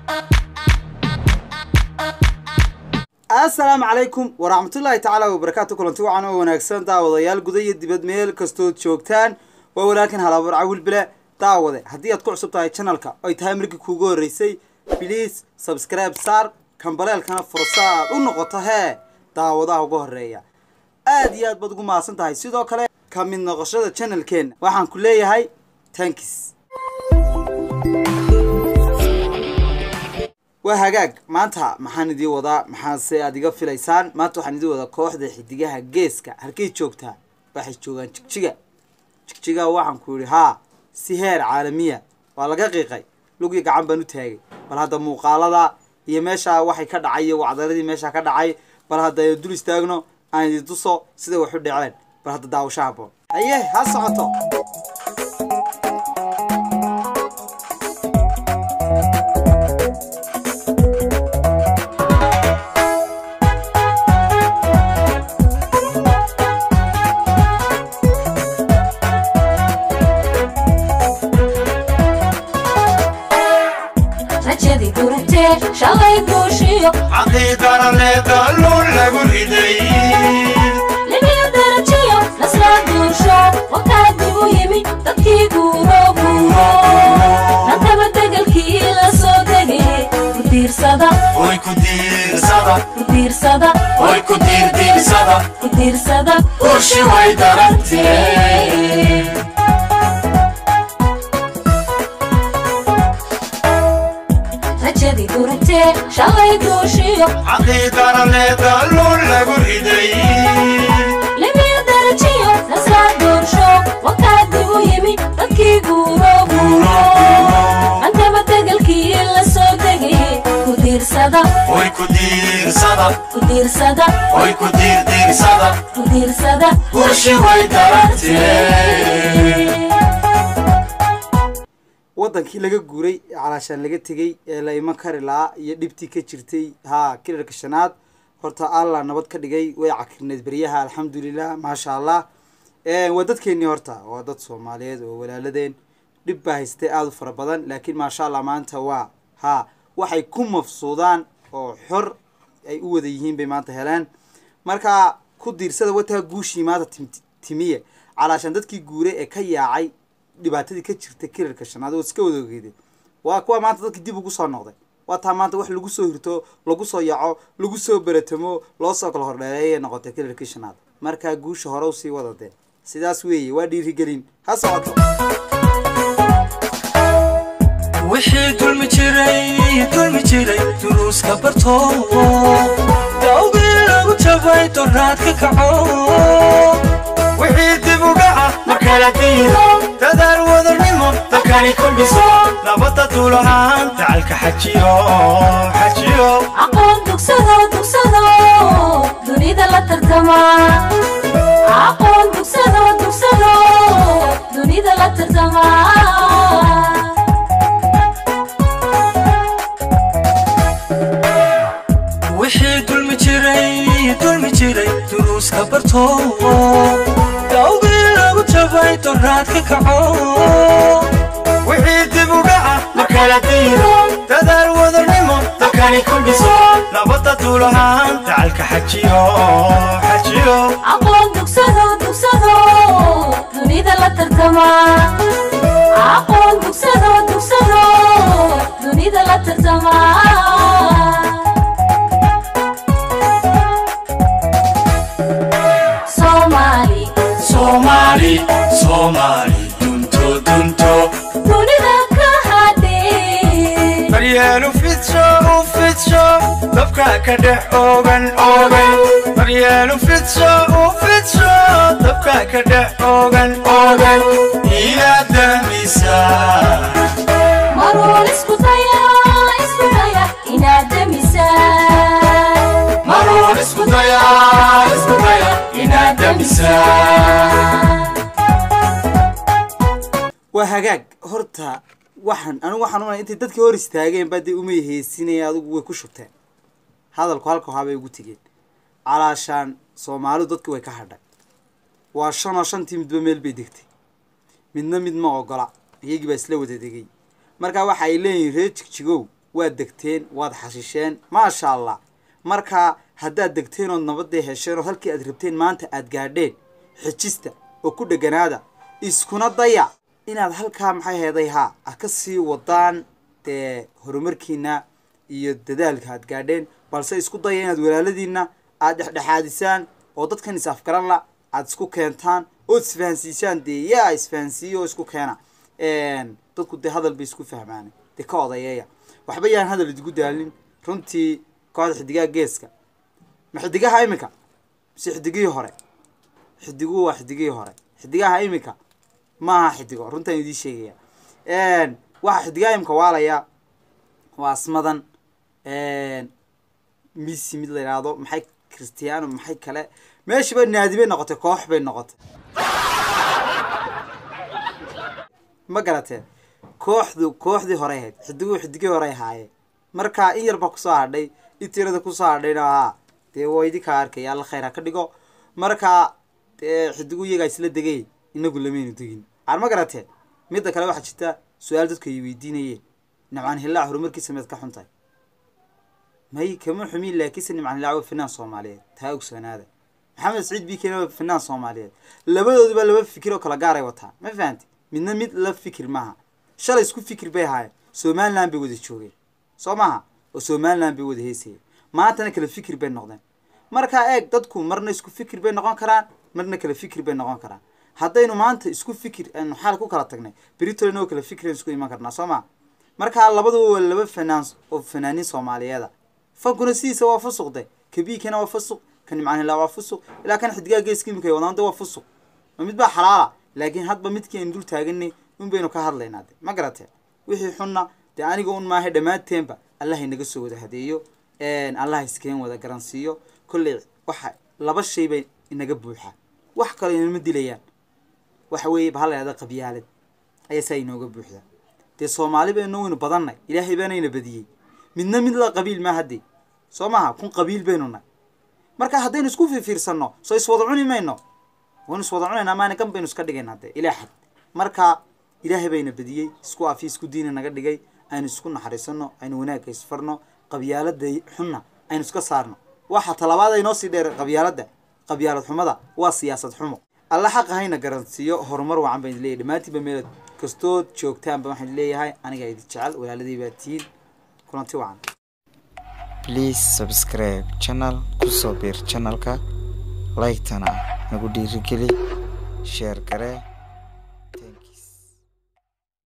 assalaamu calaykum waraxmatullaahi tacaala wabarakaatu kulanti wacan oo wanaagsan daawadayaal guda iyo dibad meel kastood joogtaan waa walaalkan halaabur cawil bile daawade haddii aad ku cusub tahay channelka ay tahay markii kuugu horreysay biliis subscribe saar kambaleelkana fursa aad u noqoto hee daawadaha ugu horreeya aad iyo aad baad ugu mahadsan tahay sidoo kale ka mid noqoshada channelkeenna waxaan ku leeyahay tankis waa hagaag maanta maxaan idii wadaa maxaase aad iga filaysaan maanta waxaan idii wadaa kooxda xidigaha geeska halkay joogtaa waxay joogaan jigjiga jigjiga waxaan ku yidhi haa si heer caalamiya waa laga qiiqay lugii gacan baan u taagay bal hadda muuqaalada iyo meeshaa waxay ka dhacay iyo wacdaradii meeshaa ka dhacay bal hadda aynu dul istaagno aan idin tuso siday wax u dhaceen bal hadda daawasho haboon haye ha socoto rajadii durugtee shalay duushiyo caqiidaraleeda luun lagu riday libiyo darajiyo nasraa duusho wakaa dib u yimi dadkii guuro guuro nantaba degelkii la soo degay ku diirsada oy ku diirsada ku diirsada oy ku diirdiirsada ku diirsada ushi way darantee rajadii durugtee shalay duushiyo caqiidaraleeda luun lagu riday libiyo darajiyo nasraa duusho wakaa dib u yimi dadkii guuro guuro nantaba degelkii la soo degay ku diirsada oy ku diirsada ku diirsada oy ku diirdiirsada ku diirsada ushi way darantee wadankii laga guuray ee calaashaan laga tegey ee la iman kari lahaa iyo dhibtii ka jirtay haa kilarka shanaad horta allah nabad ka dhigay way cakirneed beryaha alxamdulilah maasha allah waa dadkeenii horta waa dad soomaaliyeed oo walaaladeen dhib baa haystay aada u fara badan laakiin maasha allah maanta waa haa waxay ku mafsuudaan oo xor ay u wada yihiin bay maanta heleen marka ku diirsada wataa guushii maanta tim- timiye calaashaan dadkii guuray ee ka yaacay dhibaatadii ka jirta kilarka shanaad oo iska wada ogeydeen waa kuwa maanta dadkii dib ugu soo noqday waa taa maanta wax lagu soo hirto lagu soo yaco lagu soo beratamo loo soo kala hordheereeyay noqotay kilarkii shanaad markaa guusha hore usii wadadeen sidaas weeye waa dhiirigelin ha socoto wixii dulmi jiray dulmi jiray duruuska barto dawgii lagu jabay doraad ka kaco wixii dib u dhaca ma kala diido dadaal wadanimo dalkani ku dhiso nabadda duulahaan dacalka xajiyo xajiyo aqoon dugsado dugsado dunida la tartama aqoon dugsado dugsado dunida la tartama wixii dulmi jiray dulmi jiray duruuska barto dawgii lagu jabay doraad ka kaco wixii dib u dhaca ma kala diido dadaal wadanimo dalkani ku dhiso nabadda duulahaan dacalka xajiyo xajiyo aqoon dugsado dugsado dunida la tartama aqoon dugsado dugsado dunida la tartama soomaali soomaali soomaali dunto dunto dunida ka hadhay daryeelu fidsho u fidsho dabka ka dhex oogan oogan daryeelu fidsho u fidsho dabka ka dhex oogan oogan inaad dahmisa maruun isku daya isku daya inaad demisaan maruun isku daya isku daya inaad dahmisa waa hagaag horta waxaan anigu waxaan unay intay dadkii hor istaageen baa dee umay heesinaya adigu way ku shubteen hadalku halka wahabay ugu tegeen calaashaan soomaalidu dadki way ka hadhay waa shan oo shantii midba meel bay degtay midna mid ma ogola iyagii baa isla wada degay markaa waxa ay leeyihiin reer jigjigow waad degteen waad xashisheen maasha allah marka haddaad degteen ood nabadee hesheen oo halkii aad rabteen maanta aad gaadheen xejista oo ku dheganaada iskuna daya inaad halkaa maxay heeday haa aad ka sii wadaan dee horumarkiina iyo dadaalka aad gaadheen balse isku daya inaad walaaladiina aad dhexdhexaadisaan oo dadkan is afgaran la aad isku keentaan ood isfahansiisaan dee yaa isfahansiiya oo isku keena dadku dee hadal bay isku fahmaan dee ka odayeeya waxba yaan hadal idigu daalin runtii kooxda xidigaha geeska ma xidigaha iminka mise xidigihii hore xidiguhu waa xidigihii hore xidigaha iminka maaha xidigo runtaan idiin sheegaya waxa xidigaha imika waalaya waa asmadan misi mid la yidhaahdo maxay christiano maxay kale meeshiiba naadi bay noqotay koox bay noqotay ma garateen kooxdu kooxdii hore ahayd xidiguhu xidigii hore ahaayeen marka in yarba kusoo hadhay itirada kusoo hadhayna haa dee waa idinkaa arkaya alla khayr ha ka dhigo marka dee xidigu iyagaa isla degay inagu lamaynu degin aan ma garateen midda kale waxaa jirta su-aal dadku ay weydiinayeen nimcaan hillaac horumarkiisa meed ka xuntahay may kama xumin laakiinse nimcaan hillaac waa finaan soomaaliyeed taa ogsoonaada maxamed saciid bikena waa finaan soomaaliyeed labadooduba laba fikir oo kala gaaray wataan ma fahanti midna mid la fikir maaha shalay isku fikir bay ahaayeen somaliland bay wada joogeen soo maaha oo somaliland bay wada heysayeen maantana kala fikir bay noqdeen markaa eeg dadku marna isku fikir bay noqon karaan marna kala fikir bay noqon karaan haddaynu maanta isku fikir aanu xaal ku kala tagnay britolin oo kala fikir aynu isku iman karnaa soo maa markaa labaduba waa laba fanaan oo fanaaniin soomaaliyeeda fankuna sidiisa waa fusuqde kabiikana waa fusuq ka nimcaan hilaa waa fusuq ilaa kan xidigaa geeska imika wadaanta waa fusuq ma mid baa xalaala laakiin hadba midkii aynu dul taaganay un baynu ka hadlaynaa de ma garatee wixii xunna dee aniga un maaha dhammaanteenba allah inaga soo wada hadeeyo allah iskeen wada garansiiyo kolley waxa laba shay bay inaga buuxaa wax kale inama dilayaan waxa weeye bahal la yhahda qabyaalad ayaa saa inooga buuxdaa dee soomaali baynu waynu badannay ilaahay baanayna badiyey midna mid la qabiil maa haddee soo maha kun qabiil baynu nay marka haddaynu isku fiirfiirsanno soo iswada cuni mayno waynu iswada cunaynaa maana gan baynu iska dhigaynaa dee ilaa xad marka ilaahay bayna badiyey isku afi isku diina naga dhigay aynu isku naxariisano aynu wanaagga isfarno qabyaalada xunna aynu iska saarno waxa talabaad ay noo sii dheer qabyaaladda qabyaalad xumada waa siyaasad xumo alla xaqa hayna garansiiyo horumar wacan baan idin leeyahay dhammaantiinba meel kastood joogtaanba waxaan idin leeyahay anigaa idin jecel walaaladii baa tihiin kulanti wacan please subscribe channel kusoo biir channelka like-tana nagu dhiirigeli sheer garee